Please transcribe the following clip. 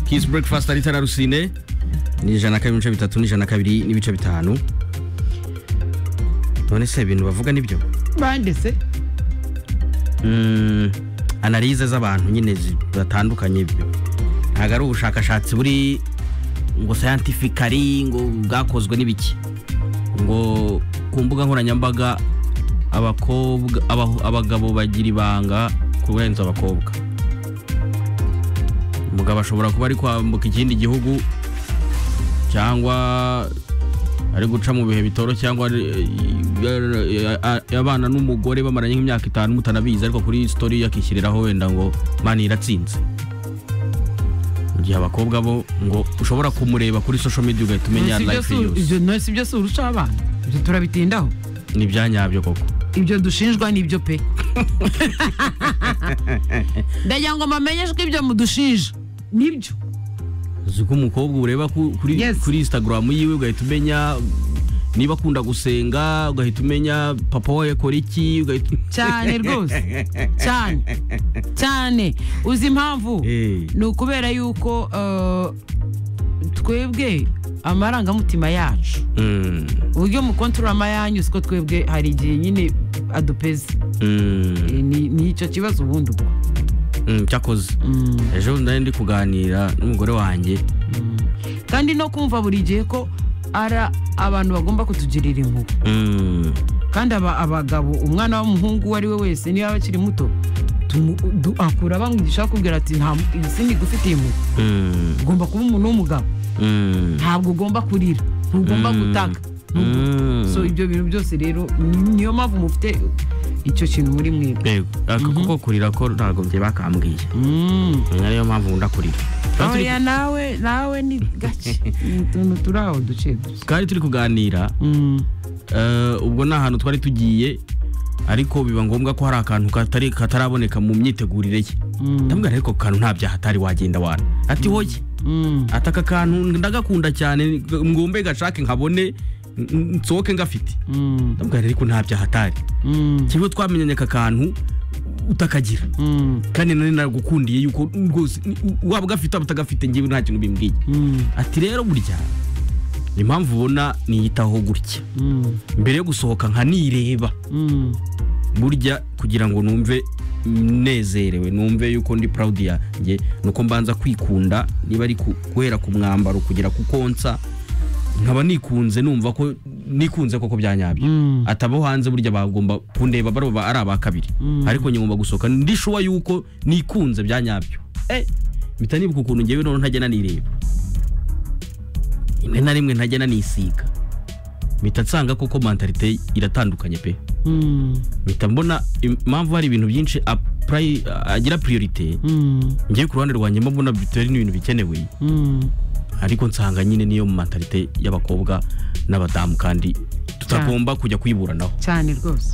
Kiss Breakfast ari tara rusine ni ijana kabiri n'ibice bitatu n'ijana kabiri n'ibice bitanu none se ibintu bavuga nibyo banditse Mm, analize z'abantu nyine zidatandukanye ntabwo ari ubushakashatsi buri ngo scientifically ngo bwakozwe n'ibiki ngo ku mbuga nkoranyambaga abakobwa abahu- abagabo bagira ibanga kurenza abakobwa umugabo ashobora kuba ari kwambuka ikindi gihugu cyangwa ari guca mu bihe bitoro cyangwa ari- eh, eh, abana n'umugore bamaranye nk'imyaka itanu mutanabizi ariko kuri story yakishyiriraho wenda ngo mani iratsinze mu gihe abakobwa bo ngo ushobora kumureba kuri social media ugahita umenya Sibyo life si- yose ibyo no- sibyo si urusha abana ibyo turabitindaho ni ibyanyabyo koko ibyo dushinjwa ni ibyo pe ndagira ngo mbamenyeshe ko ibyo mudushinja nibyo uzi ko umukobwa ureba ku- kuri Yes. kuri instagram yiwe ugahita umenya niba akunda gusenga ugahita umenya papa we akora iki ugahita cyane rwose cyane cyane uzi impamvu Eh. ni ukubera yuko eh, twebwe amarangamutima yacu Mm, uburyo mukontorora amayanyu siko twebwe hari igihe nyine adupeze mm, Eh, ni ni icyo kibazo ubundi ubwo mm, cyakoze Mm. ejo nari ndi kuganira n'umugore wanjye kandi no kumva buri gihe ko ari abantu bagomba kutugirira impuhwe Mm, kandi aba- abagabo umwana w'umuhungu uwo ari we wese niba akiri muto tumu- du- akura bamwigisha bakubwira ati nta sindi gufitiye impuhwe mm, ugomba kuba umuntu w'umugabo mm, ntabwo ugomba kurira ntugomba Mm. gutaka mm. so ibyo bintu byose rero ni- niyo mpamvu mufite icyo kintu muri mwebwe Yego, ako kuko kurira ko ntabwo njye bakambwiye Mm. ariyo mpamvu nkunda kurira Twari turi- oya nawe nawe ni gake ni utuntu turi aho duke duke twari turi kuganira Mm. Eh, ubwo ni ahantu twari tugiye ariko biba ngombwa ko hari akantu katari kataraboneka mu myitegurire ye Mm. ndamubwira ariko ako kantu nta byaha atari wagenda wana ati hoye Mm. ati aka kantu ndagakunda cyane ngombe gashake nkabone n- n- nsohoke ngafite Mm. ndamubwira ariko nta byaha atari Mm. kimwe twamenyanye aka kantu utakagira Mm. kandi nari nagukundiye yuko rwose ni- u- waba ugafite waba utagafite ngewe nta kintu bimbwiye Mm. ati rero burya impamvu ubona niyitaho gutya Mm. mbere yo gusohoka nkanireba Mm. burya kugira ngo numve nezerewe numve yuko ndi proud yanjye nuko mbanza kwikunda niba ari ku- guhera ku mwambaro kugera ku konsa nkaba nikunze numva ko nikunze koko byanyabyo Mm. atabo hanze burya bagomba kundeba baroba ari aba kabiri Mm. ariko nyuma gusohoka ndishuwa yuko nikunze byanyabyo eh mpita nibuka ukuntu ngewe noneho ntajya nanireba rimwe na rimwe ntajya nanisiga mpita nsanga koko mentalite iratandukanye pe Mm. mpita mbona impamvu hari ibintu byinshi apply- agira priorite Mm. ngewe ku ruhande rwanjye mba mbona bitari n'ibintu bikenewe Mm. ariko nsanga nyine niyo mu mentalite y'abakobwa n'abadamu kandi tutagomba kujya kuyiburanaho cyane rwose